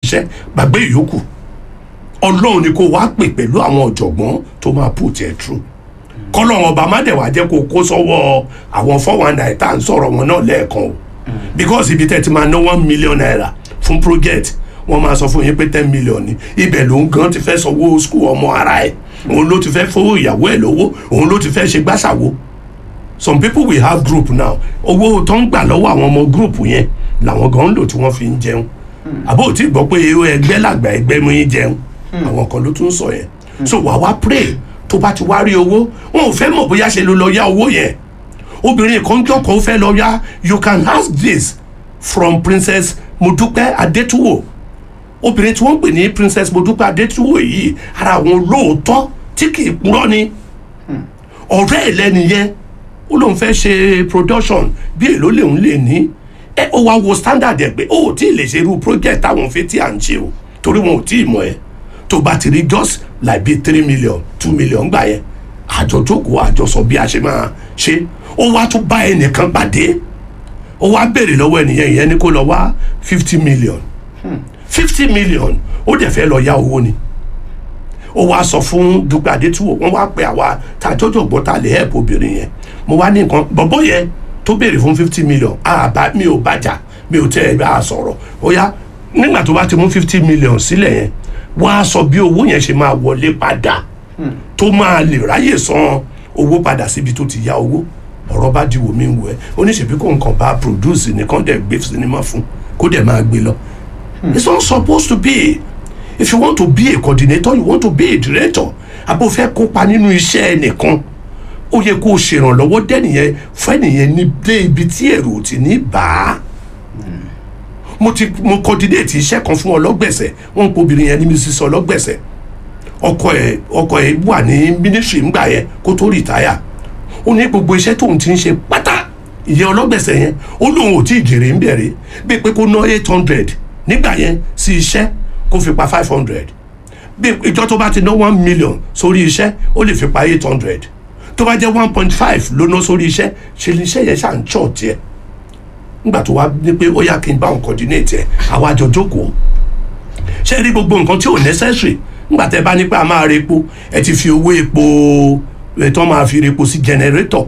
iṣẹ́ gbàgbé ìyókù ọlọ́run ni kó wá pè pẹ̀lú àwọn ọ̀jọ̀gbọ́n tó máa put ẹ̀ through kọ́lọ́run ọba má dẹ̀ wá jẹ́ kó kó sọ́wọ́ àwọn four one nine tá à ń sọ̀rọ̀ wọn náà lẹ́ẹ̀kan o because ibi tẹ́ ti máa ná one million naira fún project wọ́n máa sọ fún yín pé ten million ni ibẹ̀ ló ń gan ti fẹ́ sanwó school ọmọ ara ẹ̀ òun ló ti fẹ́ fowó ìyàwó ẹ̀ lówó òun ló ti fẹ́ ṣe gbàṣàwó some people will have group now owó tó ń gbà lọ́wọ́ àwọn ọmọ group yẹn làwọn gan ń lò tí wọ́n fi ń jẹun àbó tí gbọ́ pé ẹgbẹ́ làgbà ẹgbẹ́ mú yín jẹun àwọn kan ló tún sọ yẹn so wà wá pray tó bá ti wá rí owó wọn ò fẹ́ mọ̀ bóyá ṣe ló lọ yá owó yẹn obìnrin kan jọkọ̀ ó fẹ́ lọ yá you can ask this from princess modupe adetuwo obìnrin tí wọ́n pè ní princess modupe adetuwo yìí ara àwọn olóòótọ́ tí kì í purọ́ ni ọ̀rẹ́ ẹ̀ lẹ́nu yẹn ó lóun fẹ́ ṣe production bí èló lèun lè ní ẹ ó wá wo standard ẹ pé ó ò tí ì lè ṣe irú project táwọn fi tí à ń ṣe o torí wọn ò tí ì mọ̀ ẹ́ tó bá ti rí just like bíi three million two million gbà yẹn àjọ jókòó àjọ sọ bí a ṣe máa ṣe ó wá tún bá ẹnìkan pàdé ó wá béèrè lọ́wọ́ ẹnìyẹn ìyẹn ní kó lọ wá fifty million fifty million ó dẹ̀ fẹ́ lọ yá owó ni ó wá sọ fún Dúpẹ́ Adétúwò wọ́n wá pe àwa tá a jọjọ gbọ́ tá a lè help obìnrin yẹn mo wá ní nǹkan bọ̀bọ̀ yẹn tó béèrè fún fifty million àbá mi ò bàjá mi ò tẹ́ ẹ bá a sọ̀rọ̀ ó yá nígbà tó bá ti mú fifty million sílẹ̀ yẹn wọ́n á sọ bí owó yẹn ṣe máa wọlé padà tó máa lè ráyè san owó padà síbi tó ti yá owó ọ̀rọ̀ bá di wò mí wò ẹ́ oníṣèbí kò nǹkan bá produce nìkan dẹ̀ gbé sinimá fún kó dẹ̀ máa gbé lọ. it's not supposed to be if you want to be a coordinator you want to be a director àbò fẹ́ kópa nínú iṣẹ́ ẹnìkan ó yẹ kó o ṣèrànlọ́wọ́ dẹ́nìyẹn fún ẹnìyẹn ní dé ibi tí èrò ò ti ní bàá mo ti mo coordinate iṣẹ́ kan fún ọlọ́gbẹ̀sẹ̀ wọ́n ń pe obìnrin yẹn ní mrs ọlọ́gbẹ̀sẹ̀ ọkọ ẹ̀ ọkọ ẹ̀ wà ní ministry ńgbà yẹn kó tó rìtáyà ó ní gbogbo iṣẹ́ tóun ti ń ṣe pátá ìyẹn ọlọ́gbẹ̀sẹ̀ yẹn ó lóun ò tí ì jèrè ń bẹ̀rẹ̀ bíi pé kó ná eight hundred nígbà yẹn sí iṣẹ́ kó fi pa five hundred bí ìjọ tó bá ti ná one million sórí iṣẹ́ ó lè fi pa eight hundred tó bá jẹ́ one point five ló ná sórí iṣẹ́ ṣe ni iṣẹ́ yẹn ṣà ń ṣọ̀ tiẹ̀ nígbà tó wá ní pé ó yá kí n bá òun coordinate ẹ̀ àwa jọ jókòó ṣe rí gbogbo nǹkan tí ò necessary nígbà tẹ́ bá ní pé a máa re epo ẹ ti fi owó epo ètò máa fi re epo sí generator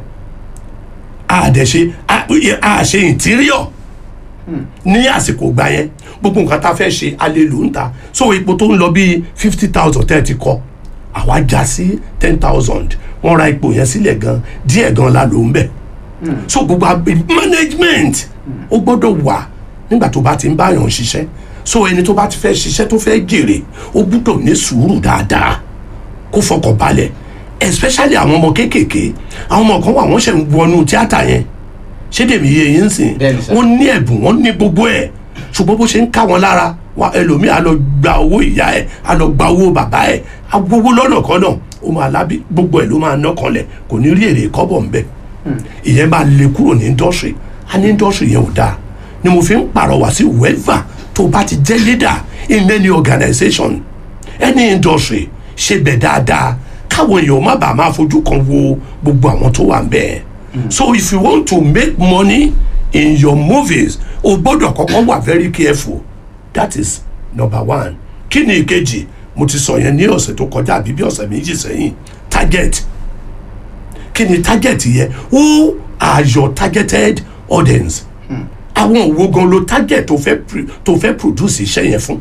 a dẹ̀ ṣe a ṣe interior ní àsìkò gbà yẹn gbogbo nǹkan tá a fẹ́ ṣe a lè lò ń ta so epo tó ń lọ bíi fifty thousand tẹ́ ẹ ti kọ àwa já sí ten thousand wọ́n ra epo yẹn sílẹ̀ gan díẹ̀ gan la lò ń bẹ̀ so gbogbo management ó gbọ́dọ̀ wà nígbà tó bá ti ń báyàn ṣiṣẹ́ so ẹni tó bá ti fẹ́ ṣiṣẹ́ tó fẹ́ jèrè ó gbọ́dọ̀ ní sùúrù dáadáa kó fọkàn balẹ̀ especially àwọn ọmọ kéékèèké àwọn ọmọ kan wà wọ́n ṣe ń wọnú tíátà yẹn ṣé dèmi yé yín sìn wọ́n ní ẹ̀bùn wọ́n ní gbogbo ẹ̀ ṣùgbọ́n bó ṣe ń ká wọn lára wa ẹlòmíì á lọ gba owó ìyá ẹ̀ á lọ gba owó bàbá ẹ̀ á gbowó lọ́nà kan náà ó máa lábí gbogbo ẹ̀ ló máa ná kanlẹ̀ kò ní rí èrè kọ́bọ̀ ńbẹ̀ ìyẹn máa lè kúrò ní industry a ní industry yẹn ò dáa ni mo fi ń pàrọwà sí whoever tó bá ti jẹ́ leader in any organisation any industry ṣe bẹ̀ dáadáa káwọn èèyàn má bàa máa fojú kan wo gbogbo àwọn tó wà ń bẹ́ẹ̀ so if you want to make money in your movies o gbọ́dọ̀ kọ́kọ́ wà very careful that is number one kí ni ìkejì mo ti sọ yẹn ní ọ̀sẹ̀ tó kọjá àbí bí ọ̀sẹ̀ méjì sẹ́yìn target kí ni target yẹn who are your targeted audience àwọn òwò gan ló target tó fẹ́ tó fẹ́ produce iṣẹ́ yẹn fún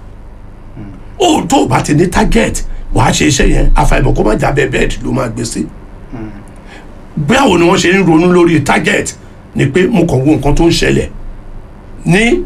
o tó o bá ti ní target wàá ṣe iṣẹ́ yẹn àfàìmọ̀ kó má jábẹ́ bẹ́ẹ̀dì ló máa gbé sí báwo ni wọ́n ṣe ń ronú lórí target ni pé mo kàn wo nǹkan tó ń ṣẹlẹ̀ ní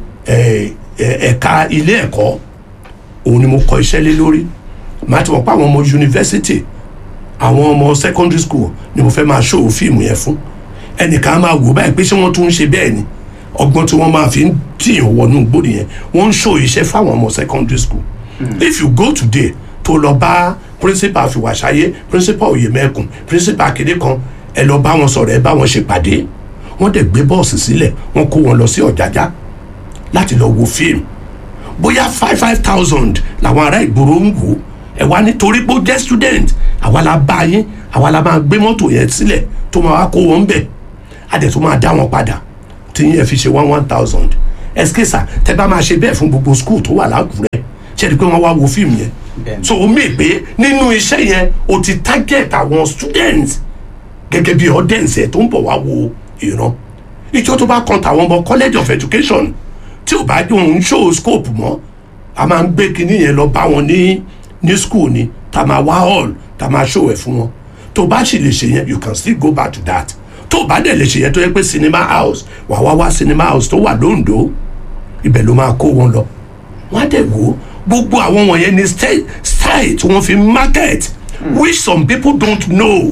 ẹ̀ka ilé ẹ̀kọ́ òun ni mo kọ iṣẹ́ lé lórí màá ti mọ̀ pé àwọn ọmọ yunifásitì àwọn ọmọ secondary school ni mo fẹ́ máa ṣòwò fíìmù yẹn fún ẹnìkan á máa wò báyìí pé ṣé wọ́n tún ń ṣe bẹ́ẹ̀ ni ọgbọ́n tí wọ́n máa fi ń tìyàn wọnú gbòdì yẹn wọ́n ń ṣòwò iṣẹ́ fáwọn ọmọ secondary school mm. if you go today tó lọ bá principal àfìwàṣayé principal oyèmẹkùn principal akéde kan ẹ lọ bá wọn sọ̀rọ̀ ẹ bá wọn ṣe pàdé wọ́n dẹ̀ gbé bọ́ọ̀sì sílẹ̀ wọ́n kó wọn lọ sí ọ̀jájá láti lọ wo fíìmù bóyá five five thousand làwọn ará ìgboro ń wò ẹ wá nítorí pé ó jẹ́ student àwa la bá yín àwa la máa gbé mọ́tò yẹn sílẹ̀ tó máa wá kó wọn bẹ̀ á dẹ̀ tó máa dá wọn padà tí yẹn fi ṣe one one thousand ẹsikẹsà tẹ bá máa ṣe bẹ́ẹ̀ fún gbogbo skul tó wà lákùrẹ́ ṣe é di pé wọ́n wá wo fíìmù yẹn Bẹ́ẹ̀ni. so o mè pé nínú iṣẹ́ yẹn o ti target àwọn students gẹ́gẹ́ bí audience ẹ̀ tó ń bọ̀ wá wo ìran ìjọ tó bá kan tàwọn ọmọ college of education tí ò bá òun show scope mọ́ a máa ń gbé kinní yẹn lọ bá wọn ní ní school ni tá a máa wá hall tá a máa show ẹ̀ fún wọn tó bá sì lè ṣe yẹn you can still go back to that tó bá dẹ̀ lè ṣe yẹn tó yẹ pé cinema house wà wá wá cinema house tó wà lóńdó ibẹ̀ ló máa kó wọn lọ wọ́n á dẹ̀ wò ó gbogbo àwọn wọ̀nyẹn ni style style tí wọ́n fi market which some people don't know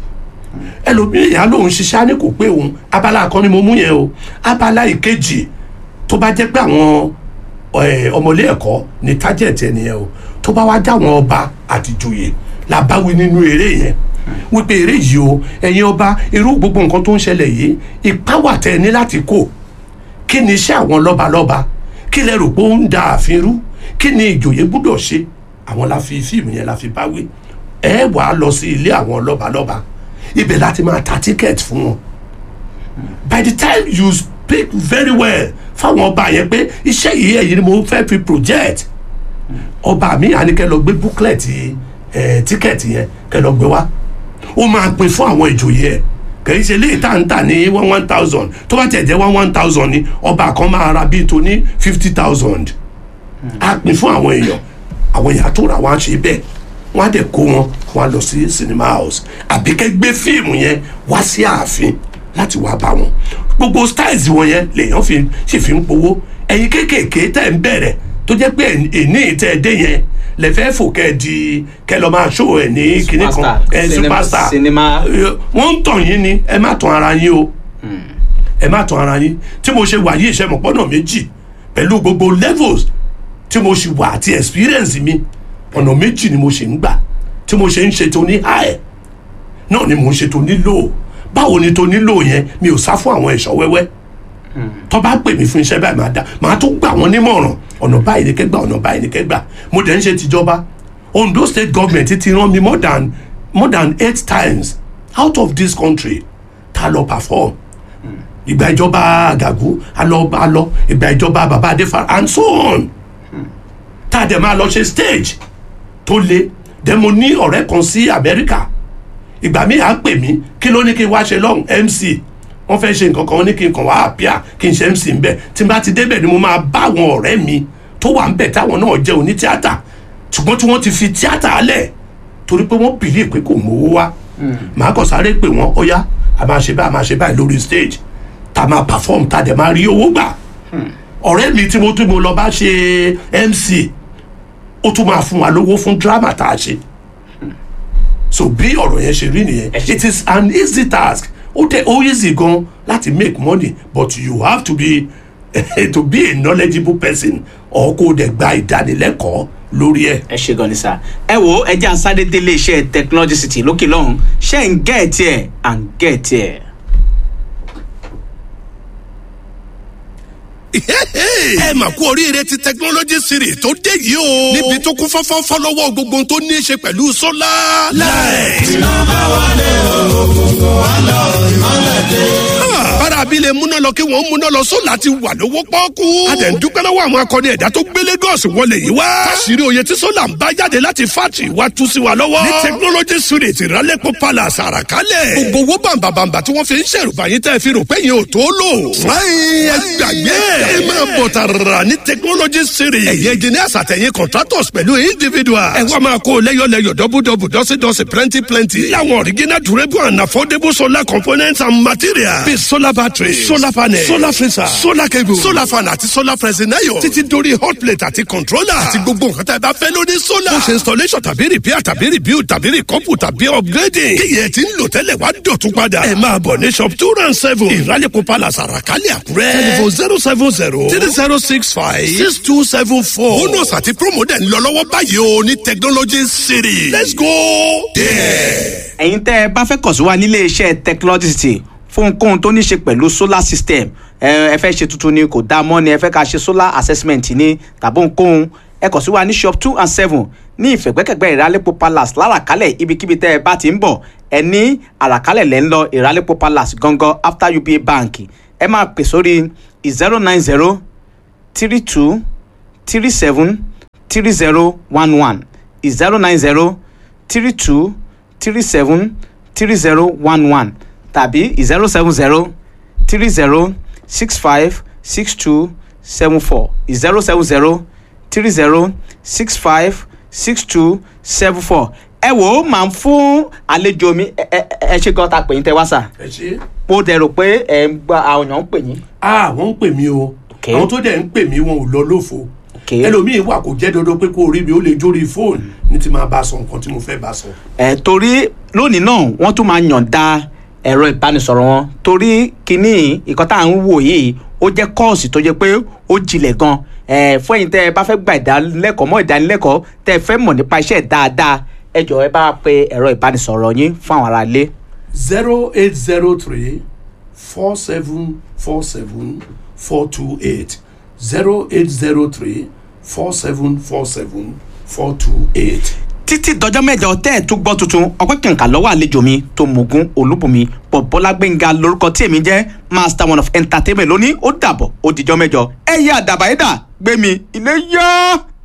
ẹlòmíràn yà lóun ṣiṣẹ́ á ní kò pé òun abala kan ni mo mú yẹn o abala ìkejì tó bá jẹ́ pé àwọn ẹ, ọmọlé ẹ̀kọ́ ní target ẹ̀ nìyẹn o tó bá wá dá àwọn ọba àtìjòyè la bá wí nínú eré yẹn wípé eré yìí o ẹ̀yin ọba irú gbogbo nǹkan tó ń ṣẹlẹ̀ yìí ipá wà tẹ́ ẹ ní láti kó kí ni iṣẹ́ àwọn lọ́balọ́ba kí lẹ rò pé ó ń da ààfin rú kí ni ìjòyè gbúdọ̀ ṣe àwọn la fi fíìmù yẹn la fi bá wí ẹ wà á lọ sí ilé àwọn lọ́balọ́ba ibẹ̀ láti máa ta tíkẹ́ẹ̀tì fún wọn by the time you speak very well fáwọn ọba yẹn pé iṣẹ́ yìí ẹ̀yin ni mo fẹ́ fi project ọba mi àní kẹ́ lọ gbé booklet ẹ̀ tíkẹ́ẹ̀tì yẹn kẹ́ lọ gbé wá ó máa pín fún àwọn ìjòyè ẹ̀ kìí ṣe léyìí tá à ń tà ní one one thousand tó bá tẹ̀ jẹ́ one one thousand ni ọba kan máa ra bíi tó ní fifty thousand á pín fún àwọn èèyàn àwọn èèyàn tó ra wọn á ṣe bẹ́ẹ̀ wọ́n á dẹ̀ kó wọn wọ́n á lọ sí cinema house àbí kẹ́ gbé fíìmù yẹn wá sí ààfin láti wá bá wọn gbogbo styles wọn yẹn lèèyàn fi sì fi ń powó ẹ̀yin kéékèèké tẹ̀ ń bẹ̀rẹ̀ tó jẹ́ pé èní tẹ̀ dé yẹn lè fẹ́ fò kẹ́ di kẹ́ lọ máa ṣó ẹ̀ ní kinní kan Superstar. ẹ̀ Cinema- superstar cinema. wọ́n ń tàn yín ni ẹ má tàn ara yín o ẹ má tàn ara yín tí mo ṣe wà yí ìṣẹ́mọ̀pọ́nà méjì pẹ̀lú gbogbo levels tí mo ṣe wà àti experience mi ọ̀nà méjì ni mo ṣe ń gbà tí mo ṣe ń ṣe tó ní high náà ni mo ń ṣe tó ní low báwo ni tó ní low yẹn mi ò sá fún àwọn ẹ̀ṣọ́ wẹ́wẹ́ tó bá pè mí fún iṣẹ́ báyìí máa dá máa tún gbà wọ́n nímọ̀ràn ọ̀nà báyìí ni kẹ́gbà ọ̀nà báyìí ni kẹ́gbà mo dẹ̀ ń ṣe tìjọba Ondo state government ti rán mi more than more than eight times out of this country ta lọ perform ìgbà ìjọba àgàgù alọ alọ ìgbà ìjọba bàbá adéfà and so on tá a dẹ̀ máa lọ ṣe stage tó le dẹ̀ mo ní ọ̀rẹ́ kan sí Amẹ́ríkà ìgbà míì á pè mí kí ló ní kí n wá ṣe lọ́hùn MC wọ́n fẹ́ ṣe nǹkan kan wọ́n ní kí n kàn wá àpíà kí n ṣe MC ń bẹ̀ tí n bá ti débẹ̀ ni mo máa bá àwọn ọ̀rẹ́ mi tó wà ń bẹ̀ táwọn náà jẹ́ oní tíátà ṣùgbọ́n tí wọ́n ti fi tíátà lẹ̀ torí pé wọ́n bìlí pé kò mówó wá màá kàn sáré pè wọ́n ó yá a máa ṣe báyìí a máa ṣe báyìí lórí stage tá a máa perform tá a dẹ̀ máa rí owó gbà ọ̀rẹ́ mi tí mo tún mo lọ bá ṣe MC ó tún máa fún wa lówó fún drama tá a ṣe so bí ọ̀rọ̀ yẹn ṣe rí nìyẹn Ẹ ṣé. it is an easy task ó tẹ ó easy gan láti make money but you have to be to be a knowledgeable person or kó o dẹ̀ gba ìdánilẹ́kọ̀ọ́ lórí ẹ̀. ẹ ṣe gan ni sá ẹ wo ẹjẹ àsáré délé iṣẹ́ technology city lókè lọ́hùn ṣe ń gẹẹtì ẹ à ń gẹẹtì ẹ. ẹ mà kú oríire ti technology series tó dé yìí o. níbi tó kún fọ́fọ́fọ́ lọ́wọ́ gbogbo ohun tó ní í ṣe pẹ̀lú sólà. láì. bára abilé múná lọ kí wọ́n múná lọ sólà ti wà lówó pọ́ọ́kú. a dẹ̀ ń dúpẹ́ lọ́wọ́ àwọn akọni ẹ̀dá tó gbé Lagos wọlé yìí wá. káṣírí oyè tí sólà ń bá jáde láti fátì wá tú sí wa lọ́wọ́. ní technology series ìrálẹ́pọ̀ palace àràkálẹ̀. gbogbo owó bàǹbàǹbà tí wọ́n fi ń ṣèrùbá yín tẹ́ fi rò pé yín ò tó lò. fúláyìn ẹ gbàgbé ẹ máa bọ̀ tààrà ní technology series. ẹ̀yẹ engineers àtẹ̀yìn contractors pẹ̀lú individual. ẹ wá máa kó lẹ́yọ̀lẹ́yọ̀ dọ́bùdọ́bù dọ́sídọ́sí plenty plenty. láwọn original durable and affordable solar components and materials. bíi solar battery solar panel solar freezer solar cable solar fan àti solar pressing iron. títí dórí hot plate àti controller. àti gbogbo nǹkan tá a bá fẹ́ lórí solar. ó ṣe installation tàbí repair tàbí rebuild tàbí recouple tàbí upgrading. kíyẹ̀ tí ń lò tẹ́lẹ̀ wá dọ̀tún padà. ẹ máa bọ̀ ní shop two round seven ìrálẹ̀kọ̀ palace àràkálẹ̀ àkúrẹ́. telephone zero seven zero three zero six five six two seven four. bonus àti promo dẹ̀ ń lọ lọ́wọ́ báyìí o ní technology city. let's go there. ẹ̀yin tẹ́ ẹ bá fẹ́ kàn sí wa nílé iṣẹ́ technology city fún ohunkóhun tó ní ṣe pẹ̀lú solar system ẹ ẹ fẹ́ ṣe tuntun ni kò dáa mọ́ ni ẹ fẹ́ ká ṣe solar assessment ni tàbí ohunkóhun ẹ kàn sí wa ní shop two and seven ní ìfẹ̀gbẹ́kẹ̀gbẹ́ ìrálẹ́pọ̀ palace láràkálẹ̀ ibikíbi tẹ́ ẹ bá ti ń bọ̀ ẹ ní àràkálẹ̀ lẹ́ ń lọ ìrálẹ́pọ̀ palace gangan after uba bank ẹ máa pè sórí zero nine zero three two three seven three zero one one zero nine zero three two three seven three zero one one tàbí zero seven zero three zero six five six two seven four zero seven zero three zero six five six two seven four ẹ wò ó máa ń fún àlejò mi ẹ ẹ ẹ ṣe gan ta pè yín tẹ wá sà ẹ ṣe. mo dẹ̀ rò pé ẹ ń gba àwọn èèyàn ń pè yín. ah wọ́n ń pè mí o Okay. àwọn tó dẹ̀ ń pè mí wọn ò lọ lófo Okay. ẹlòmíín wà kó jẹ́ dandan pé kó o rí mi ó lè jórí fóònù ní ti máa bá a sọ nǹkan tí mo fẹ́ bá a sọ. ẹ torí lónìí náà wọ́n tún máa yànda ẹ̀rọ ìbánisọ̀rọ̀ wọn torí kínní ìkan tá à ń wò yìí ó jẹ́ kọ́ọ̀sì tó jẹ́ pé ó jinlẹ̀ gan ẹ fún ẹ̀yin tẹ́ ẹ bá fẹ́ gba ìdánilẹ́kọ̀ọ́ mọ́ ìdánilẹ́kọ̀ọ́ tẹ́ ẹ fẹ́ mọ̀ nípa iṣẹ́ dáadáa ẹ jọ̀ọ́ ẹ bá wa pe ẹ̀rọ ìbánisọ̀rọ̀ yín fún àwọn ará ilé. zero eight zero three four seven four seven four two eight zero eight zero three four seven four seven four two eight. títí dọjọ́ mẹ́jọ tẹ́ ẹ̀ tún gbọ́ tuntun ọpẹ́ kàǹkà lọ́wọ́ àlejò mi tó mọ̀gún olúbùnmi bọ̀bọ́lá gbẹ̀ngà lórúkọ tí èmi jẹ́ master one of entertainment lónìí ó dàbọ̀ ó dijọ́ mẹ́jọ ẹ̀yẹ àdàbàyẹ́dà gbẹ̀mí ilé yá.